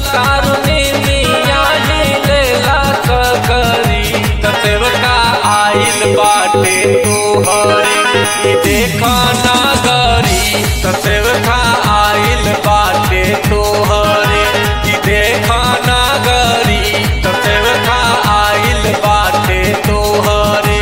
तारुनी मिया लेला सकरी तसेवका आइल बाटे तोहरे ई देखा नगरी तसेवका आइल बाटे तोहरे ई देखा नगरी तसेवका आइल बाटे तोहरे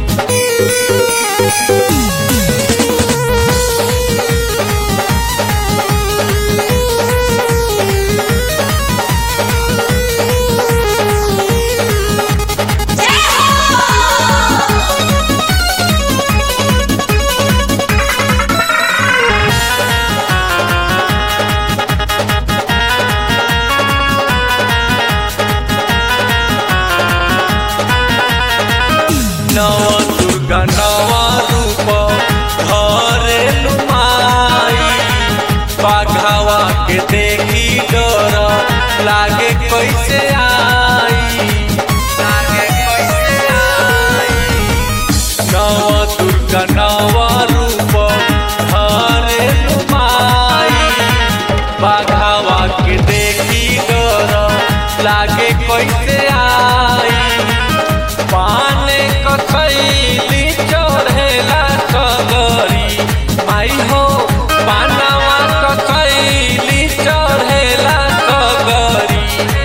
नव दुर्गा नवा रूप धरे लुमाई बाघावा के देखी डर लागे कैसे आई लागे कैसे आई नव दुर्गा नवा रूप धरे लुमाई बाघावा के देखी डर लागे कैसे आई पाने कथैली चढ़ेला सगरी माई हो पानवा कथैली चढ़ेला सगरी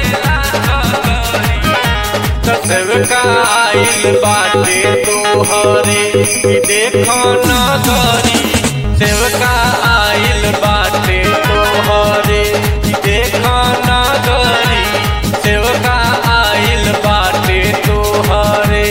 तसेवका आइल बाटे तोहरे ई देखो नगरी सेवका आइल बाटे तोहरे ई देखो नगरी सेवका आइल बाटे तोहरे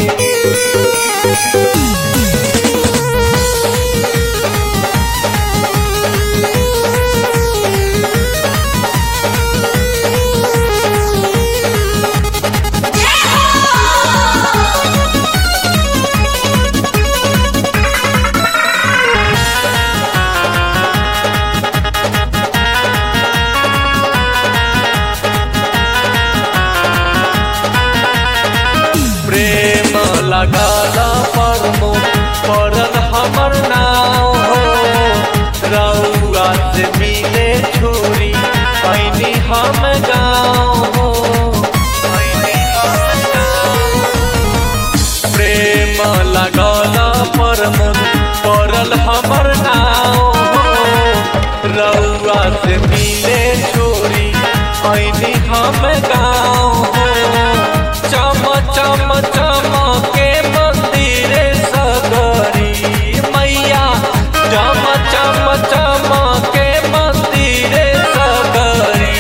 प्रेम लगल परमो पड़ल हमर नाव हो रउआ से मिले छोरी पैनी हम गाँव हो पैनी हम गाँव। प्रेम लगल परमो पड़ल हमर नाव हो रउआ से मिले छोरी पैनी हम गाँव हो चम चम चम के मंदिर सगरी मैया चम चम चम के मंदिर सगरी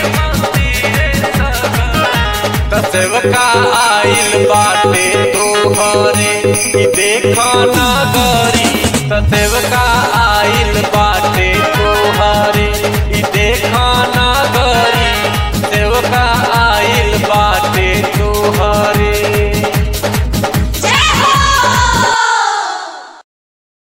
तसेवका आइल बाटे तोहरे ई देखा नगरी तसेवका